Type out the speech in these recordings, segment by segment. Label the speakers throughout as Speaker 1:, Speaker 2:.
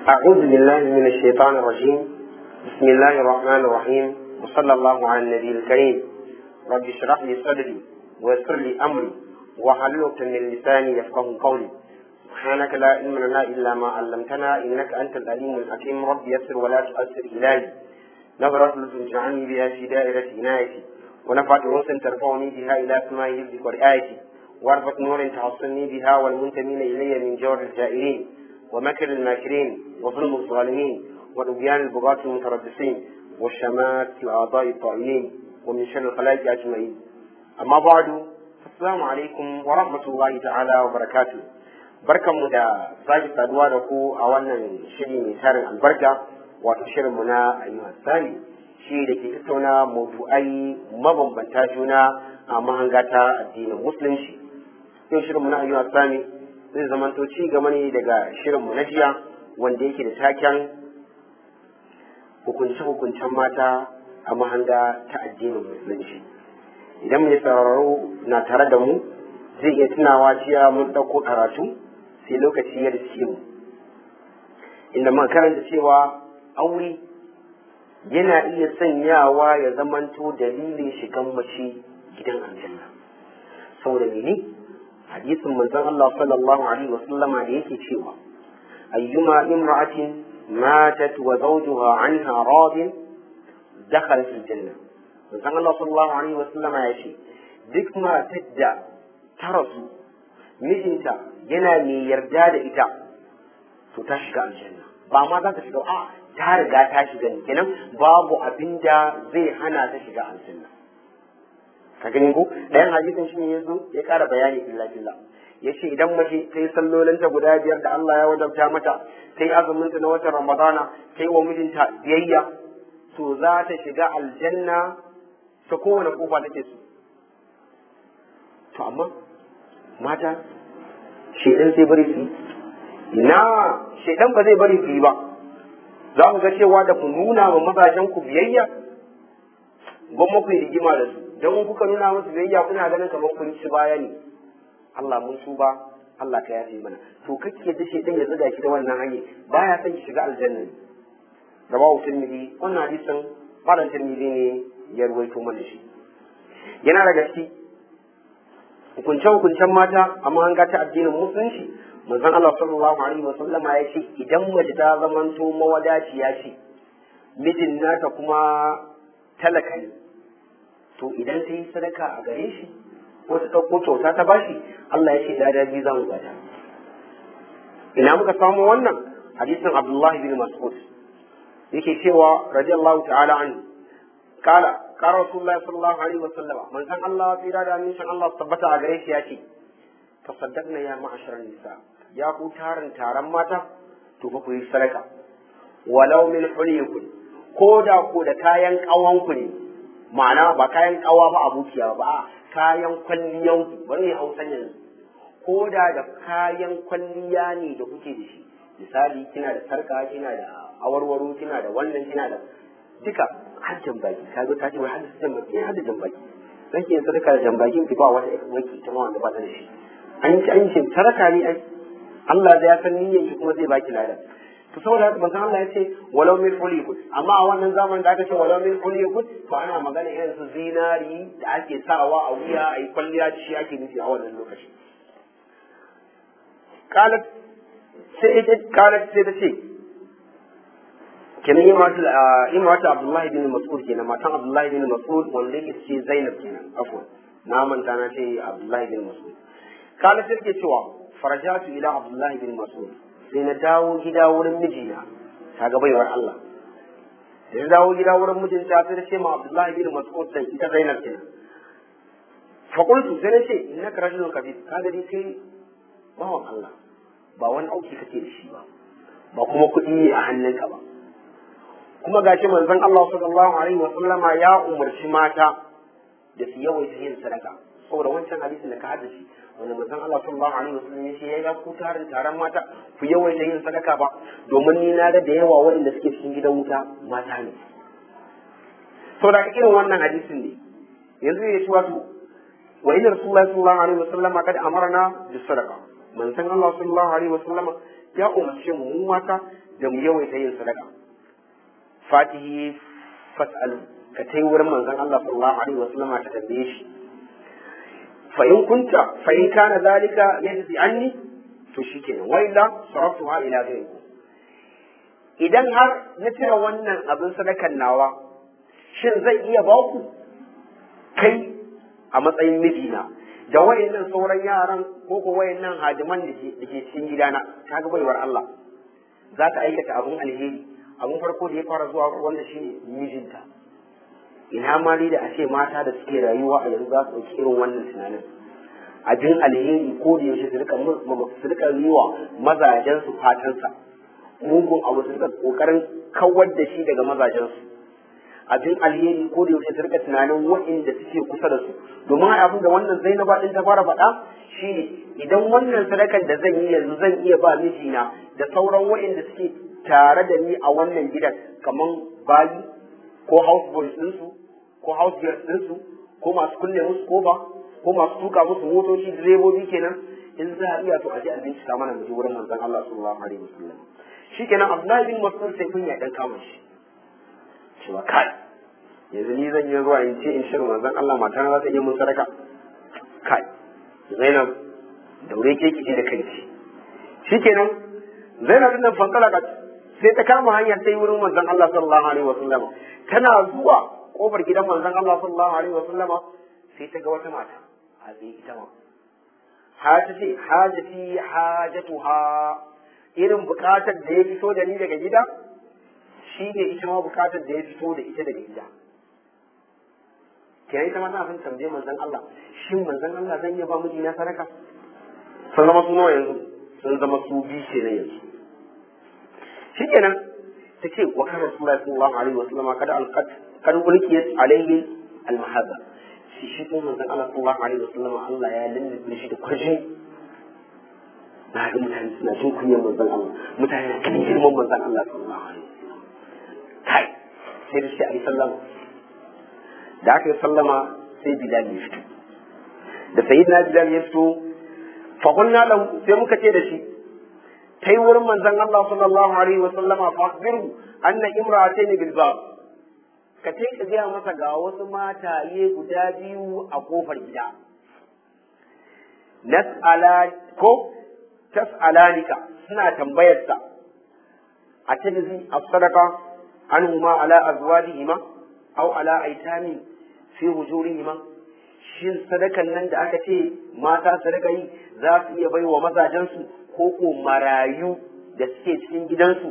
Speaker 1: أعوذ بالله من الشيطان الرجيم بسم الله الرحمن الرحيم وصلى الله على النبي الكريم رب اشرح لي صدري ويسر لي أمري واحلل عقدة من لساني يفقه قولي سبحانك لا علم لنا إلا ما علمتنا إنك أنت العليم الحكيم رب يسر ولا تؤثر إلهي نظرة لطف اجعلني بها في دائرة عنايتي ونفعت أنس ترفعني بها إلى سماء حفظك ورعايتي واربط نور تحصني بها والمنتمين إلي من جور الجائرين ومكر الماكرين وظلم الظالمين ودبيان البغاة المتربصين والشمات الأعضاء الطائلين ومن شر الخلائق أجمعين أما بعد السلام عليكم ورحمة الله تعالى وبركاته barkanmu da sake saduwa da ku a wannan shiri mai tarin albarka wato shirinmu na ayyuhan sani shi da ke tattauna mawdu'ai mabambanta juna a mahanga ta addinin musulunci yau shirinmu na ayyuhan sani zai zamanto ci gaba ne daga shirinmu na jiya wanda yake da taken hukunce-hukuncen mata a mahanga ta addinin musulunci idan mai sauraro na tare da mu zai iya tunawa jiya mun ɗauko karatu sai lokaci ya riske mu inda man karanta cewa aure yana iya sanyawa ya zamanto dalilin shigan mace gidan aljanna saboda mene hadisin manzon Allah sallallahu alaihi wasallama da yake cewa ayyuma imra'atin matat wa zawjuha anha radin dakhalat aljanna manzon Allah sallallahu alaihi wasallama ya ce duk matar da ta rasu mijinta yana mai yarda da ita to ta shiga aljanna ba ma za ta shiga a ta riga ta shiga ne kenan babu abin da zai hana ta shiga aljanna ka gani ko ɗayan hadisin shi ne ya zo ya ƙara bayani illa billah ya ce idan mace ta yi sallolinta guda biyar da Allah ya wajabta mata ta yi azuminta na watan ramadana ta yi wa mijinta biyayya to za ta shiga aljanna ta kowane kofa take so to amma mata shedan zai bari su na shedan ba zai bari su yi ba za ku ga cewa da ku nuna wa mazajen ku biyayya gwamma ku yi rigima da su don kuka nuna musu biyayya kuna ganin kamar kun ci baya ne Allah mun su ba Allah ka yafe mana to kake da shedan ya zuga ki da wannan hanyar baya son ki shiga aljanna rawahu tirmidhi wannan hadisin malam tirmidhi ne ya ruwaito mana shi yana da gaske hukunce-hukuncen mata amma an ta addinin musulunci manzon Allah sallallahu alaihi wa sallama ya ce idan mace ta zamanto mawadaciya ce mijin nata kuma talaka ne to idan ta yi sadaka a gare shi ko ta ɗauko kyauta ta bashi Allah ya ce da biyu za mu bata ina muka samu wannan hadisin Abdullahi bin Mas'ud yake cewa radiyallahu ta'ala anhu kala قال رسول الله صلى الله عليه وسلم من كان الله في رادة من شان الله ثبت أغريش ياتي تصدقنا يا معشر النساء يا كو تارن تارن ماتا تفكو يسرقا ولو من حليكم كودا كودا كاين قوان كني ma'ana ba kayan kawa ba abukiya ba kayan kwalliyan bari hausan yanzu ko da da kayan kwalliya ne da kuke da shi misali kina da sarka kina da awarwaro kina da wannan kina da duka har jambaki ka zo ta ce wai har jambaki har da jambaki zan ke sadaka da jambakin ki ba wata waki ta wanda ba ta da shi an ci an ce sadaka ne ai Allah da ya san niyyar ki kuma zai baki ladan to saboda haka manzon Allah ya ce walau min ulikud amma a wannan zamanin da aka ce walau min ulikud to ana magana irin su zinari da ake sawa a wuya a yi kwalliya da shi ake nufi a wannan lokaci qalat sai ita qalat sai ta ce kenan imratu abdullahi bin mas'ud kenan matan abdullahi bin mas'ud wanda yake ce zainab kenan afwan na manta na ce abdullahi bin mas'ud kana sai ke cewa farajatu ila abdullahi bin mas'ud sai na dawo gida wurin mijina ta ga baiwar Allah sai na dawo gida wurin mijinta sai na ce ma abdullahi bin mas'ud sai ita zainab kenan fa qultu sai na ce innaka rajulun kabir ka ga dai kai bawan Allah ba wani auki kake da shi ba ba kuma kuɗi a hannunka ba kuma gashi manzon Allah sallallahu alaihi wa sallama ya umarci mata da su yawaita yin sadaka saboda wancan hadisin da ka hada shi wanda manzon Allah sallallahu alaihi wa sallam ya ya ku tarin taron mata ku yawaita yin sadaka ba domin ni na ga da yawa waɗanda suke cikin gidan wuta mata ne saboda irin wannan hadisin ne yanzu ya ci wato wa inna rasulullahi sallallahu alaihi wa sallama kad amarna bis sadaqa manzon Allah sallallahu alaihi wa sallama ya umarce mu mu mata da mu yawaita yin sadaka fatihi fas'al ka tai wurin manzon Allah sallallahu alaihi wasallam ta tambaye shi fa in kunta fa in kana zalika yajzi anni to shikenan wa illa saraftuha ila ghayri idan har na cire wannan abin sadakan nawa shin zai iya ba ku kai a matsayin mijina da wayannan sauran yaran ko ko wayannan hadiman da ke cikin gidana ta ga baiwar Allah za ta aikata abun alheri abun farko da ya fara zuwa wanda shi mijinta ina ma dai da a ce mata da suke rayuwa a yanzu za su ɗauki irin wannan tunanin abin alheri ko da yaushe su rika su rika yi wa mazajen su fatansa mugun abu su rika kokarin kawar da shi daga mazajen su abin alheri ko da yaushe su rika tunanin waɗanda suke kusa da su domin abin da wannan Zainaba din ta fara faɗa shine idan wannan sadakar da zan yi yanzu zan iya ba mijina da sauran waɗanda suke tare da ni a wannan gidan kaman bayi ko house boys ɗinsu ko house girls ɗinsu ko masu kulle musu kofa ko masu tuka musu motoci direbobi kenan in za a iya to a je a bincika mana mu je wurin manzon Allah sallallahu alaihi wasallam shikenan Abdullahi bin Mas'ud sai kun ya dan kama shi cewa kai yanzu ni zan yi zuwa in ce in shirin manzon Allah mata za ta iya mun sadaka kai Zainab daure ke kici da kai shikenan Zainab din nan fankala ka sai ta kama hanyar sai wurin manzon Allah sallallahu alaihi wasallam tana zuwa kofar gidan manzon Allah sallallahu alaihi wasallam sai ta ga wata mata a zai ita ma hajati hajati hajatuha irin bukatar da ya fito da ni daga gida shi ne ita ma bukatar da ya fito da ita daga gida ke ita ma na san tambaye manzon Allah shin manzon Allah zan iya ba miji na sadaka sun zama su nawa yanzu sun zama su bi ke na yanzu shikenan ta ce wa kana rasulullahi sallallahu alaihi wasallam kada alqat kan ulkiyat alaihi almahabba shi shi ko manzon Allah sallallahu alaihi wasallam Allah ya lullube shi da kwashi na ga mutane suna jin kunyar manzon Allah mutane na kan girman manzon Allah sallallahu alaihi wasallam kai sai da shi a yi sallama da aka yi sallama sai Bilal ya fito da sayyidina Bilal ya fito fa qulna lahu sai muka ce da shi kai wurin manzon Allah sallallahu alaihi wasallama fa akhbiru anna imra'atayn bil bab ka ce ka gaya masa ga wasu mataye guda biyu a kofar gida. Nas'ala ko tas'alanika suna tambayarsa a tajzi as-sadaqa anhuma ala azwajihima aw ala aitami fi hujurihima shin sadakan nan da aka ce mata sadaka yi za su iya bai wa mazajensu ko ko marayu da suke cikin gidansu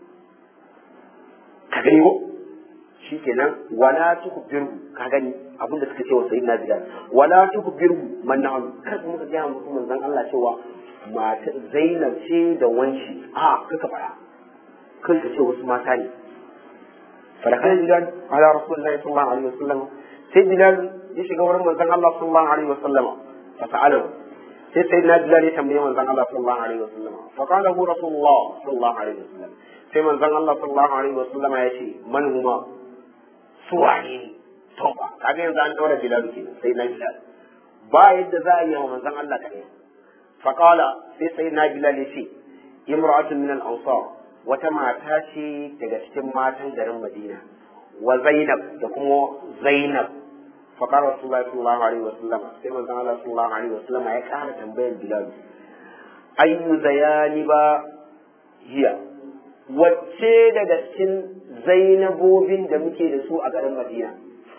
Speaker 1: ka gani ko shikenan wala tukbiru ka gani abinda suka ce wa sayyidina bilal wala tukbiru man na'am kar kuma ka ga mutum manzon Allah cewa mata Zainab ce da wanshi a kaka fara kai ka ce wasu mata ne farakan bilal ala rasulullahi sallallahu alaihi wasallam sai bilal ya shiga wurin manzon Allah sallallahu alaihi wasallam fa sa'alahu sai sayyidina bilal ya tambaye manzon Allah sallallahu alaihi wasallam fa qala hu rasulullah sallallahu alaihi wasallam sai manzon Allah sallallahu alaihi wasallam ya ce man huma su wane ne to ba kaga yanzu an daura bilal ke sai na bilal ba yadda za a yi wa manzon Allah kare fa qala sai sai na bilal ya ce imra'atun min al-ansar wata mata ce daga cikin matan garin Madina wa Zainab da kuma Zainab fa qala Rasulullahi sallallahu alaihi wasallam sai manzon Allah sallallahu alaihi wasallam ya kara tambayar bilal ayyu zayani ba hiya wacce daga cikin zainabobin da muke da su a garin Madina.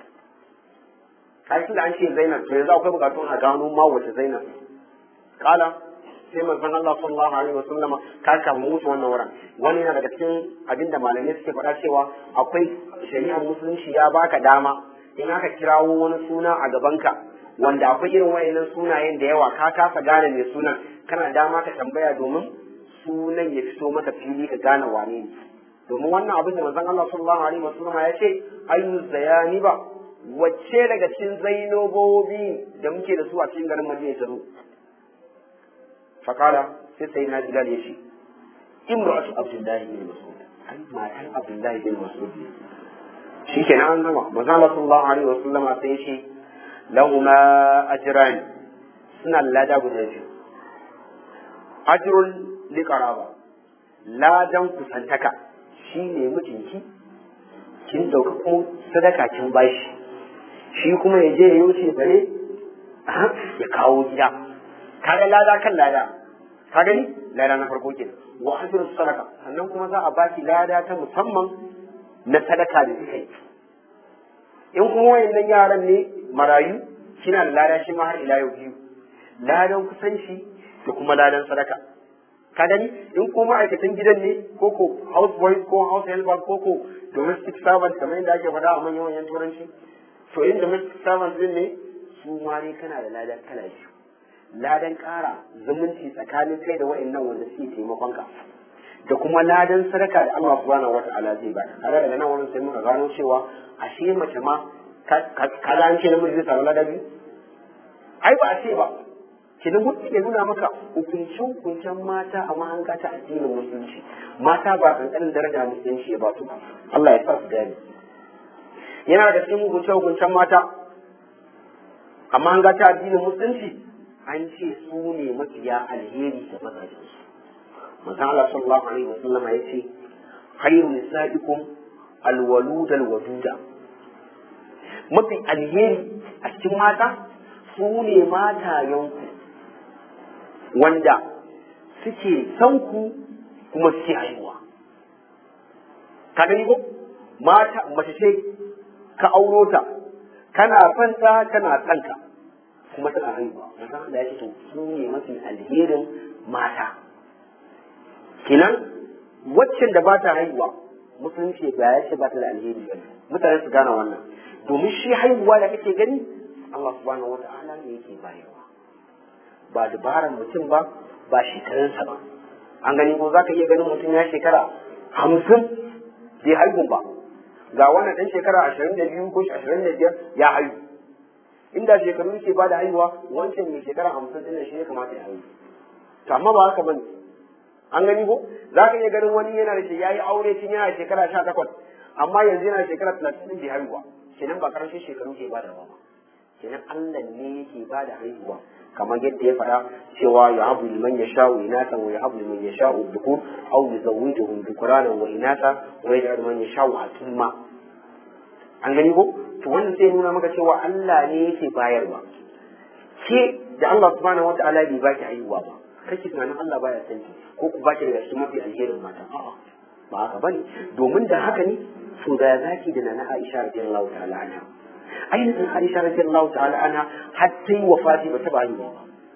Speaker 1: Kashi da an ce Zainab, to yanzu akwai bukatun a gano ma wace Zainab. Kala, sai manzon Allah sallallahu alaihi wa sallama ka kama musu wannan wurin. Wani yana daga cikin abinda malamai suke faɗa cewa akwai shari'ar musulunci ya baka dama in aka kirawo wani suna a gabanka wanda akwai irin wayannan sunayen da yawa ka kasa gane mai sunan kana dama ka tambaya domin sunan ya fito maka fili ka gane wane ne domin wannan abin da manzon Allah sallallahu alaihi wasallam ya ce ayyu zayani ba wacce daga cikin zainobobi da muke da su a cikin garin Madina ta zo fakala sai sai na bilal ya ce imra'atu abdullahi bin mas'ud ai matan abdullahi bin mas'ud ne shikenan an gama manzon Allah sallallahu alaihi wasallam sai ya ce lahuma ajran suna lada guda biyu ajrun liqaraba ladan kusantaka shi ne mijinki kin dauka kuma sadaka kin bashi shi kuma ya je ya yi bare ya kawo gida kaga lada kan lada ka gani lada na farko kenan wa ajru sadaka sannan kuma za a baki lada ta musamman na sadaka da kika yi in kuma wayannan yaran ne marayu kina da lada shi ma har ila yau biyu ladan kusanci da kuma ladan sadaka ka gani in ko ma'aikatan gidan ne ko ko house boy ko house helper ko ko domestic servant kamar yadda ake faɗa a manyan manyan turanci to in domestic servant din ne su ma ne kana da ladan kala biyu ladan ƙara zumunci tsakanin kai da wa'annan wanda suke taimakon ka da kuma ladan sadaka da Allah subhanahu wata'ala zai baka kaga daga nan wurin sai muka gano cewa ashe mace ma ka ga an ce namiji zai samu ladan biyu ai ba a ce ba kenan mutum ya nuna maka hukuncin hukuncen mata a mahanga ta addinin musulunci mata ba kankanin daraja musulunci ya ba su Allah ya sa su gane yana da cikin hukuncen hukuncen mata a mahanga ta addinin musulunci an ce su ne mafiya alheri da mazajen su manzo Allah sallallahu alaihi wasallam ya ce khairu nisaikum alwalud alwaduda mafi alheri a cikin mata su ne matayenku wanda suke son ku kuma suke haihuwa ka gani ko mata mace ce ka auro ta kana son ta kana son ka kuma tana haihuwa manzon Allah ya ce to su ne mafi alherin mata kenan waccan da ba ta haihuwa musulunci ba ya ce ba ta da alheri ba mutane su gane wannan domin shi haihuwa da kake gani Allah subhanahu wata'ala ne yake bayarwa ba dabaran mutum ba ba shekarunsa ba an gani ko za ka iya ganin mutum ya shekara hamsin bai haihu ba ga wannan ɗan shekara ashirin da biyu ko ashirin da biyar ya haihu inda shekaru yake ba da haihuwa wancan mai shekara hamsin ɗin shi ya kamata ya haihu to amma ba haka bane an gani ko za ka iya ganin wani yana da shi ya yi aure tun yana shekara sha takwas amma yanzu yana shekara talatin bai haihuwa kenan ba karshen shekaru ke ba da ba kenan Allah ne yake ba da haihuwa kamar yadda ya faɗa cewa ya habu liman ya sha'u inasa wa ya habu liman ya sha'u dhukur aw yuzawwijuhum dhukranan wa inasa wa yaj'alu man yasha'u atumma an gani ko to wannan sai nuna maka cewa Allah ne yake bayarwa ke da Allah subhanahu wata'ala bai baki haihuwa ba kake tunanin Allah baya san ki ko ku baki daga cikin mafi alherin mata a'a ba haka bane domin da haka ne to da zaki da nana Aisha radiyallahu ta'ala anha ainihin Aisha radiyallahu ta'ala anha har sai wafati ba ta bayi ba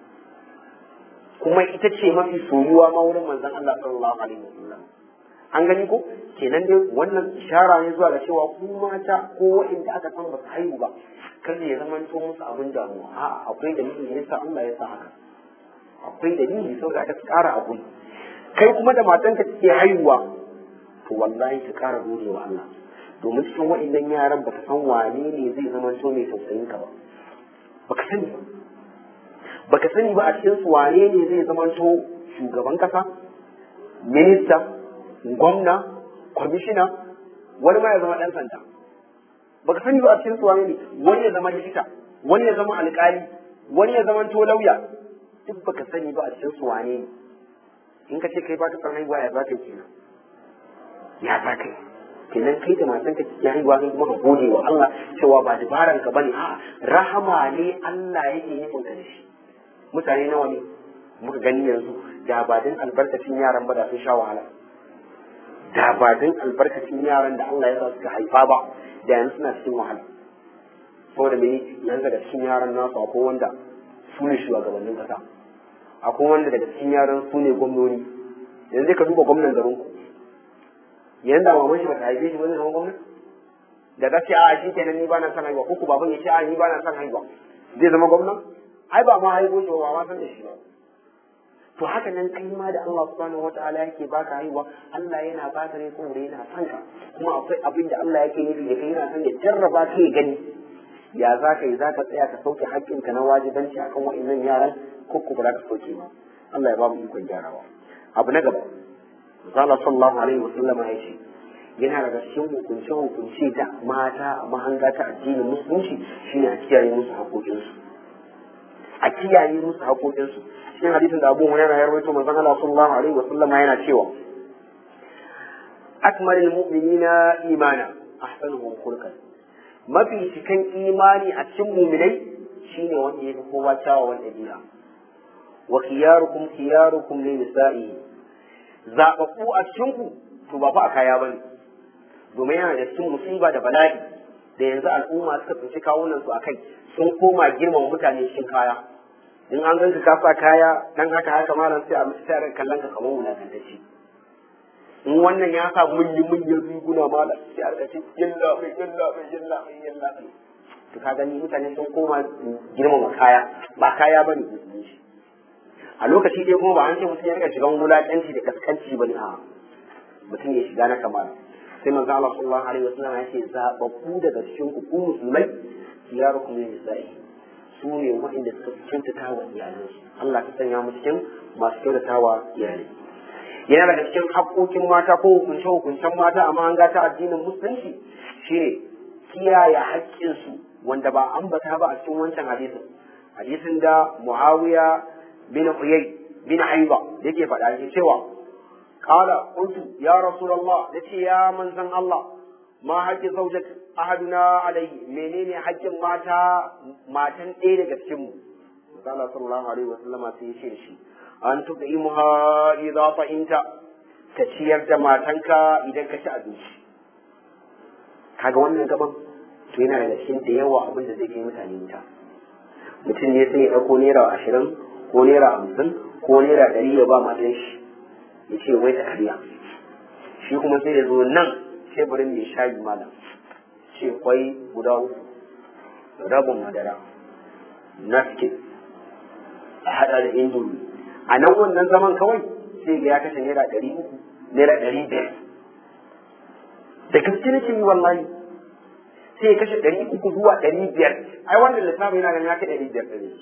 Speaker 1: kuma ita ce mafi soyuwa ma wurin manzon Allah sallallahu alaihi wasallam an gani ko kenan dai wannan ishara ne zuwa ga cewa ku mata ko waɗanda aka san ba su haihu ba kan ya zama to musu abin damuwa a akwai dalilin da yasa Allah ya sa haka akwai dalili saboda aka ƙara abu kai kuma da matanka take haihuwa to wallahi ka ƙara gode wa Allah domin cikin waɗannan yaran baka san wane ne zai zama to mai tausayin ka ba baka sani ba baka sani ba a cikin su wane ne zai zama to shugaban kasa minista gwamna kwamishina wani ma ya zama ɗan sanda baka sani ba a cikin su wane ne wani ya zama likita wani ya zama alƙali wani ya zama to lauya duk baka sani ba a cikin su wane ne in ka ce kai ba ka san haihuwa ya za ka yi kenan ya za ka yi kenan kai da matan ka cikin haihuwa kai kuma ka gode wa Allah cewa ba dabaran ka bane a rahama ne Allah yake nufin ka da shi mutane nawa ne muka gani yanzu da ba din albarkacin yaran ba da sun sha wahala da ba din albarkacin yaran da Allah ya sa suka haifa ba da yanzu suna cikin wahala saboda me yanzu daga cikin yaran nasu akwai wanda su ne shugabannin kasa akwai wanda daga cikin yaran su ne gwamnoni yanzu ka duba gwamnan garin ku yanzu da maman shi ba ta haife shi ba zai zama gwamna da ta ce a shi kenan ni ba na son haihuwa ko ku baban ya ce a ni ba na son haihuwa zai zama gwamna ai ba ma haihuwa shi ba ma san da shi ba to haka nan kai ma da Allah subhanahu wataala yake baka haihuwa Allah yana baka ne kuma yana son ka kuma akwai abin da Allah yake nufi da kai yana son ya jarraba ka ya gani ya za ka yi za ka tsaya ka sauke haƙƙinka na wajibanci akan wa'annan yaran ko ku ba za ka sauke ba Allah ya ba mu ikon gyarawa abu na gaba Allah sallallahu alaihi wa sallam ya ce yana daga cikin hukunce hukunce da mata a mahanga ta addinin musulunci shine a kiyaye musu haƙoƙinsu a kiyaye musu haƙoƙinsu cikin hadisin da Abu Hurairah ya rawaito manzon Allah sallallahu alaihi wa sallam yana cewa akmalul mu'minina imana ahsanuhum khulqan mafi cikan imani a cikin mu'minai shine wanda yafi kowa kyawawan ɗabi'a wa khiyarukum khiyarukum li nisa'i zababbu a cikin ku to ba fa a kaya bane domin yana da cikin musiba da bala'i da yanzu al'umma suka tsinci kawunan su akai sun koma girmama mutane cikin kaya in an ganka ka sa kaya dan haka haka malam sai a mutu tare kallon ka kamar wulakantacce in wannan ya sa munyi munyin riguna malam sai a ce yalla bai yalla bai yalla bai yalla bai to ka gani mutane sun koma girmama kaya ba kaya bane musulunci a lokaci dai kuma ba an ce mutum ya rika shigan wulakanci da kaskanci bane a mutum ya shiga na kamala sai manzo Allah sallallahu alaihi wasallam ya ce zababbu daga cikin ku ku musulmai khiyarukum lin nisa'i su ne waɗanda suka kyautata wa iyalansu Allah ta sanya mu cikin masu kyautata wa iyalai yana daga cikin haƙoƙin mata ko hukunce hukuncen mata amma an ta addinin musulunci shine kiyaye haƙƙinsu wanda ba ambata ba a cikin wancan hadisin hadisin da Muawiya bin Uyay bin Aiba yake faɗa yake cewa qala qultu ya rasulullah yace ya manzon Allah ma haƙƙin zaujat ahaduna alaihi menene haƙƙin mata matan ɗaya daga cikin mu Allah sallallahu alaihi wasallama sai ya ce shi an tuqimuha idza fa'inta ka ciyar da matanka idan ka ci abinci kaga wannan gaban to yana daga cikin da yawa abin da zai kai mutane wuta mutum ne sai ya ɗauko naira ashirin ko naira hamsin ko naira ɗari ya ba matan shi ya ce wai ta karya shi kuma sai ya zo nan teburin mai shayi malam ce kwai guda uku rabin madara naskin a haɗa da indomi a nan wannan zaman kawai sai ga ya kashe naira ɗari uku naira ɗari biyar da gaske nake yi wallahi sai ya kashe ɗari uku zuwa ɗari biyar ai wannan lissafin yana ganin ya kai ɗari biyar ɗari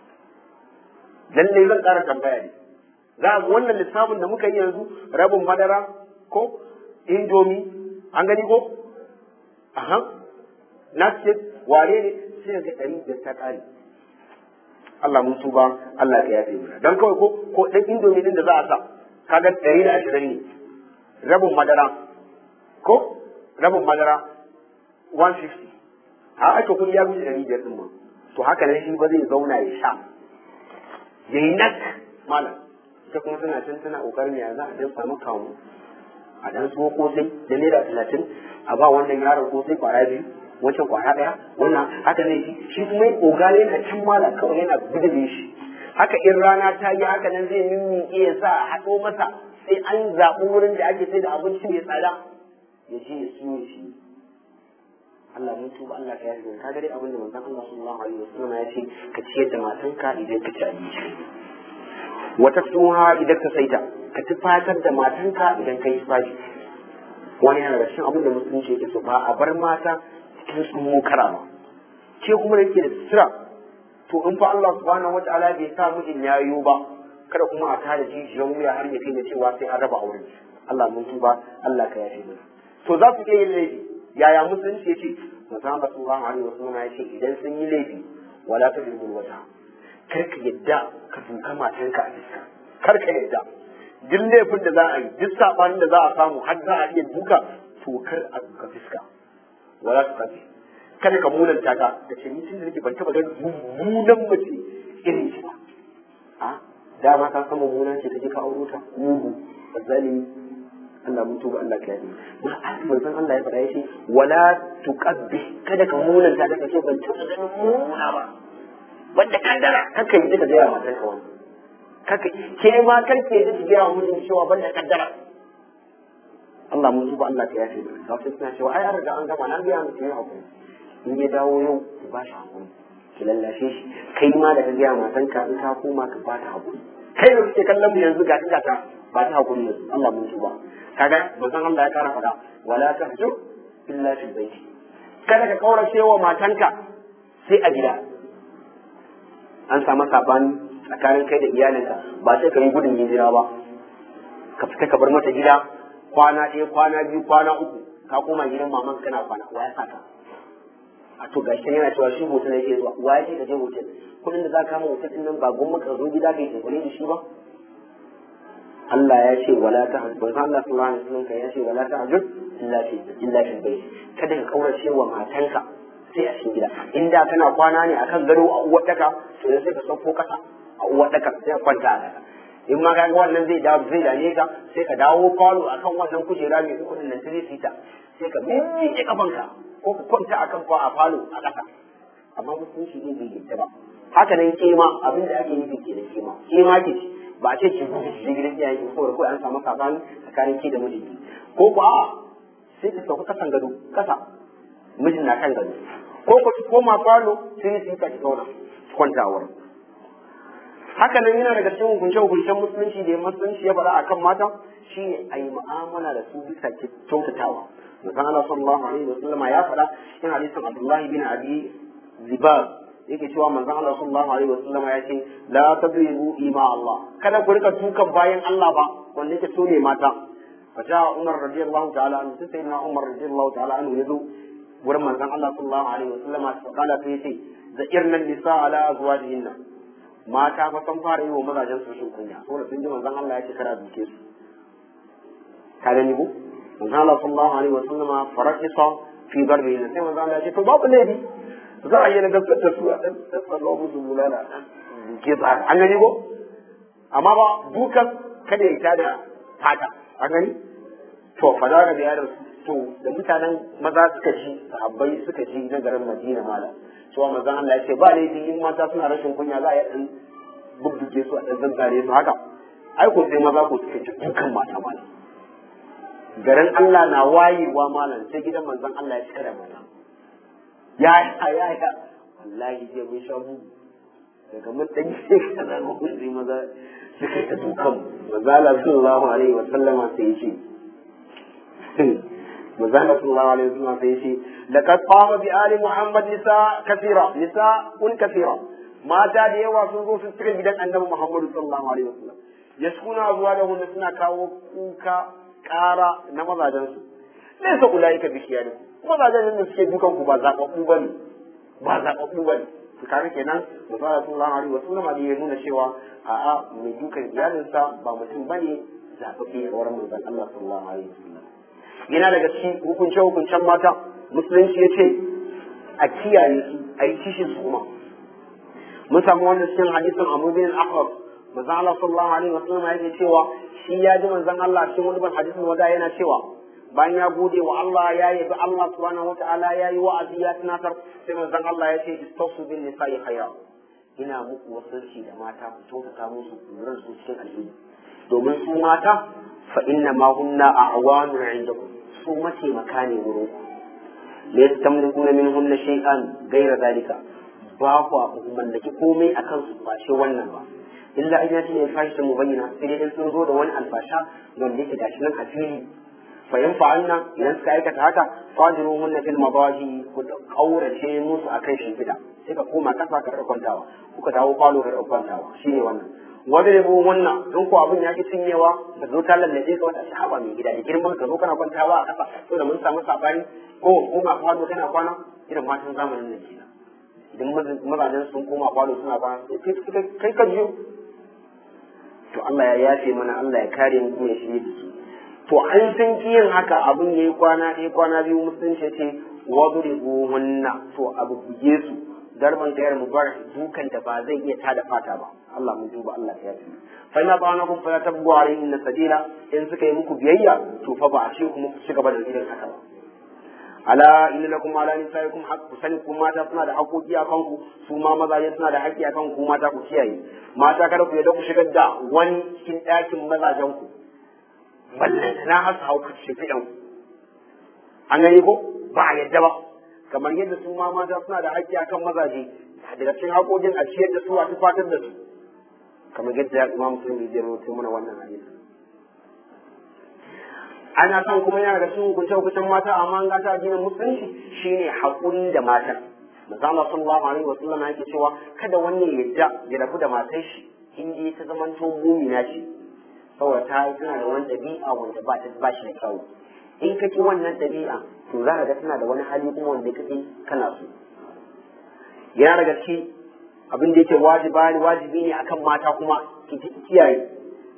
Speaker 1: lallai zan ƙara tambaya ne za a wannan lissafin da muka yi yanzu rabin madara ko indomi an gani ko aha na ce ware ne sai ga ɗari biyar ta ƙare Allah mun tuba Allah ka yafe mana dan kawai ko ko dan indomi din da za a sa kaga ɗari da ashirin ne rabin madara ko rabin madara 150 a aka kun ya wuce ɗari biyar ɗin ma to haka nan shi ba zai zauna ya sha ya yi nak malam ita kuma tana can tana ƙoƙarin ya za a dan samu kamu a dan so kosai da naira talatin a ba wannan yaron kosai kwara biyu wancan kwara ɗaya wannan haka zai ci shi kuma ya ƙogale yana can malam kawai yana bidire shi haka in rana ta yi haka nan zai mimmiƙe ya sa a haɗo masa sai an zaɓi wurin da ake sai da abinci mai tsada ya je ya siyo shi Allah mun tuba Allah ka yarda ka ga dai abin da manzon Allah sallallahu alaihi wasallam ya ce ka ciyar da matanka idan ka ci abinci wa taksuha idan ka saita ka tufatar da matanka idan ka yi tufafi wani yana da cikin abin da musulunci yake so ba a bar mata cikin tsumo kara ba ke kuma da yake da sutura to in fa Allah subhanahu wataala bai sa mijin yayo ba kada kuma a tada jijiyan wuya har ya kai da cewa sai an raba auren Allah mun tuba Allah ka yafe mana to za su iya yin laifi yaya musulunci ya ce musamman sallallahu alaihi wasallam ya ce idan sun yi laifi wala ta bilbul wata kar ka yadda ka duka matanka a fiska kar ka yadda duk laifin da za a yi duk sabanin da za a samu har za a iya duka to kar a duka fiska wala ta kafi kada ka munanta ta da ce ni tun da nake ban taba ganin mummunan mace irin shi ba a dama ka san mummunan ce take ka auro ta mugu zalimi Allah mun tuba Allah ka yi ma manzon Allah ya faɗa yace wala tuqabbi kada ka munanta da kace ban taɓa ganin muna ba wanda kaddara kaka yi da gaya matan ka wani kaka ke ma karke da ki gaya mutum cewa banda kaddara Allah mun tuba Allah ka yafe mana ga wasu suna cewa ai an riga an gama na gaya mutum ya hakuri in ya dawo yau ki ba shi hakuri ki lallashe shi kai ma da ka gaya matan ka in ka koma ka ba ta hakuri kai da kuke kallon mu yanzu ga ta ta ba ta hakuri yanzu Allah mun tuba kaga manzon Allah ya kara faɗa wala tahju illa fi baiti kada ka kaurace wa matanka sai a gida an samu sabani tsakanin kai da iyalinka ba sai ka yi gudun hijira ba ka fita ka bar mata gida kwana ɗaya kwana biyu kwana uku ka koma gidan maman kana kwana wa ya saka a to gashi yana cewa shi hotel yake zuwa wa ya ce ka je hotel kudin da za ka kama hotel din nan ba gwamnati ka zo gida ka yi tsakuri da shi ba Allah ya ce wala ta hajjud manzo Allah sallallahu alaihi wasallam ya ce wala ta hajjud illa fi illa fi bayt kada ka kaurace wa matanka sai a cikin gida inda kana kwana ne akan gado a uwar daka to sai ka sauko kasa a uwar daka sai ka kwanta a daka in ma kaga wannan zai dawo zai dane ka sai ka dawo falo akan wannan kujera mai kudin nan sai sita sai ka miƙe kafanka ko ka kwanta akan fa a falo a kasa amma mutunci ne bai yadda ba haka nan kema abin da ake nufi ke da kema kema ke ce ba a ce ki gudu shi gidan iyayen ki saboda ko an samu sabani tsakanin ki da mijinki ko ko a sai ki sauka kasan gado kasa mijin na kan gado ko ko ki koma falo sai ki ka ki zauna kwanta wurin haka nan yana daga cikin hukunce hukuncen musulunci da musulunci ya faɗa akan mata shine a yi mu'amala da su bisa kyautatawa Manzon Allah sallallahu alaihi wa sallama ya faɗa cikin hadisin Abdullahi bin Abi Zibab yake cewa manzon Allah sallallahu alaihi wa sallama ya ce la tadribu ima Allah kada ku rika tukan bayan Allah ba wanda yake so ne mata faja Umar radiyallahu ta'ala anhu sai sayyidina Umar radiyallahu ta'ala anhu yazo wurin manzon Allah sallallahu alaihi wa sallama fa kala sai yace za'irna nisa ala azwajihinna mata fa san fara yi wa mazajen su shin kunya saboda sun ji manzon Allah ya ce kada duke su ka gani ko manzon Allah sallallahu alaihi wa sallama farakisa fi darbi sai manzon Allah ya ce to babu laifi za a yi na gaskata su a ɗan tsallo musu bulala duke su an gani ko amma ba dukan kada ya tada fata an gani to fa za ka biya da to da mutanen maza suka ji sahabbai suka ji na garin Madina malam cewa manzon Allah ya ce ba laifi in mata suna rashin kunya za a yi dan bubbuge su a dan zazzare su haka ai ko sai maza ko suka ci dukan mata malam garin Allah na wayewa malam sai gidan manzon Allah ya cika da mata ya ya ya ya wallahi je mun sha mu daga mun dan ce kana mu sai maza suka ta dukan manzon Allah sallallahu alaihi wa sallama sai ya ce manzon Allah sallallahu alaihi wa sallama sai ya ce laqad qama bi ali muhammad nisa kathira nisa un kathira mata da yawa sun zo sun cika gidan annabi muhammad sallallahu alaihi wa sallam yaskuna zuwa da hunna suna kawo kuka kara na mazajensu laysa ulaika bi khiyarikum mazajen da suke dukan ku ba zababbu bane ba zababbu bane to kaga kenan Muhammad sallallahu alaihi wasallam da ya nuna cewa a'a mai dukan iyalinsa ba mutum bane zababbe a wurin manzon Allah sallallahu alaihi wasallam yana daga cikin hukunce hukuncen mata musulunci ya ce a kiyaye su a yi kishin su kuma mun samu wannan cikin hadisin Abu bin Ahmad manzon Allah sallallahu alaihi wasallam yake cewa shi ya ji manzon Allah cikin wani ban hadisin wada yana cewa bayan ya gode wa Allah ya yabi Allah subhanahu wataala ya yi wa'azi ya tunatar sai manzon Allah ya ce istausu bin nisa'i khayra ina muku wasanci da mata ku kyautata musu lura su cikin alheri domin su mata fa inna ma hunna a'wanu indakum su mataimaka ne wurin ku la yastamlikuna minhunna shay'an ghayra zalika ba ku mallaki komai akan su ba shi wannan ba illa an yati ne fashi mu bayyana sai dai sun zo da wani alfasha wanda yake gashi nan a fili fa in fa'alna idan suka aikata haka fadiru hunna fil madaji ku kaurace musu akan shimfida sai ka koma kasa ka rika kwantawa kuka dawo falo ka rika kwantawa shine wannan wanda ne wannan don ko abin ya ki cinyewa da zo ta lallace ka wata shaba mai gida da girman ka zo kana kwantawa a kasa to da mun samu sabani ko koma falo kana kwana irin matan zamanin nan kenan idan mazajen sun koma falo suna kwana kai ka jiyo to Allah ya yafe mana Allah ya kare mu kuma ya shirye da su to an san kiyin haka abin yayi kwana ɗaya kwana biyu musulunci ce wadribu hunna to abu buge su darban gayar mubarak dukan da ba zai iya tada fata ba Allah mun duba Allah ya yafe fa ina ba'ana kun fa tabbu alayhi sabila in suka yi muku biyayya to fa ba a ce kuma ku ci gaba da irin haka ba ala inna lakum ala nisaikum haqq sani ku mata suna da haƙoƙi a kanku su ma mazaje suna da haƙƙi a kanku mata ku kiyaye mata kada ku yadda ku shigar da wani cikin ɗakin mazajen ku ballan na hasa hauka shafi'an ku an gani ko ba a yadda ba kamar yadda su ma mata suna da haƙƙi a kan mazaje daga cikin haƙoƙin a ciyar da su a tufatar da su kamar yadda imam musulmi zai rawaito mana wannan hadisi ana son kuma yana da cikin hukunce hukuncen mata amma an gata addinin musulunci shine haƙuri da matan Manzo sallallahu alaihi wa sallam yake cewa kada wani ya yadda ya rabu da matar shi in dai ta zamanto mumina ce saboda ta tana da wani ɗabi'a wanda ba ta ba shi da kyau in ka ki wannan ɗabi'a to za ka ga tana da wani hali kuma wanda kake kana so yana daga ciki abin da yake wajiba wajibi ne akan mata kuma ki kiyaye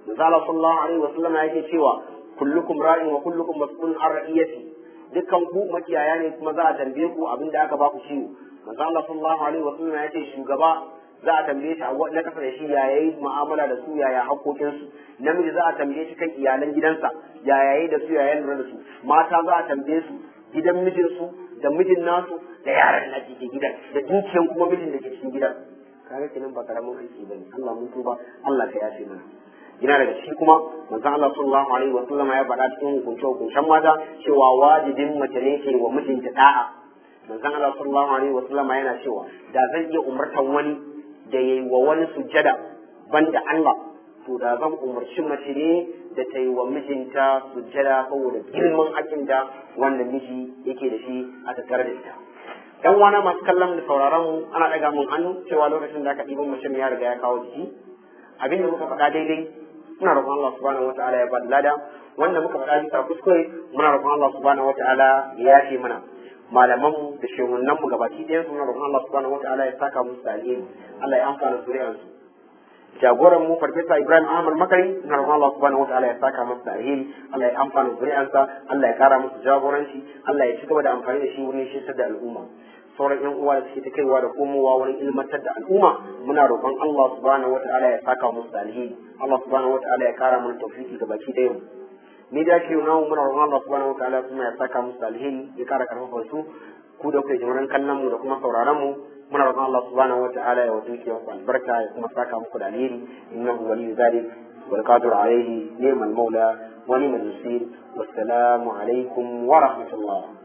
Speaker 1: manzo Allah sallallahu alaihi wasallam yake cewa kullukum ra'in wa kullukum mas'ulun an ra'iyati dukkan ku makiyaya ne kuma za a tambaye ku abin da aka ba ku ciwo manzo Allah sallallahu alaihi wasallam ya ce shugaba za a tambaye shi a na kasa da shi ya yayi mu'amala da su yaya haƙoƙin su namiji za a tambaye shi kan iyalan gidansa ya yayi da su ya lura da su mata za a tambaye su gidan mijin su da mijin nasu da yaran da ke gidan da dukiyan kuma mijin da ke cikin gidan kaga kenan ba karamin aiki bane Allah mun tuba Allah ka yafe mana yana daga ciki kuma manzo Allah sallallahu alaihi wa sallam ya faɗa cikin hukunce hukuncen mata cewa wajibin mace ne ke wa mijinta da'a manzo Allah sallallahu alaihi wa sallam yana cewa da zan iya umartan wani da yayi wa wani sujjada banda Allah to da zan umarci mace ne da ta yi wa mijinta sujjada saboda girman hakin da wanda miji yake da shi a tattare da ita yan wana masu kallon da sauraron mu ana ɗaga mun hannu cewa lokacin da aka ɗiban mutum ya riga ya kawo jiki abin da muka faɗa daidai muna roƙon Allah subhanahu wataala ya bada lada wanda muka faɗa bisa kuskure muna roƙon Allah subhanahu wataala ya yafe mana malaman mu da shehunan mu gabaki ɗayan su muna roƙon Allah subhanahu wataala ya saka musu da alheri Allah ya amfana zuriyar su jagoran mu farfesa Ibrahim Ahmad Makari muna roƙon Allah subhanahu wataala ya saka musu da alheri Allah ya amfana zuriyarsa Allah ya kara musu jagoranci Allah ya ci gaba da amfani da shi wurin shirtar da al'umma sauran yan uwa da suke ta kaiwa da komowa wurin ilmantar da al'umma muna roƙon Allah subhanahu wataala ya saka musu da alheri Allah subhanahu wataala ya kara mana tawfiki ga baki ɗayan ni da ke nawo muna roƙon Allah subhanahu wataala kuma ya saka musu da alheri ya kara karfafa su ku da kuke jimurin kallon mu da kuma sauraron mu muna roƙon Allah subhanahu wataala ya wato ki ku albarka ya kuma saka muku da alheri innahu waliyyu zalik wal qadir alayhi ni'mal maula wa ni'mal nasir wassalamu alaikum wa rahmatullah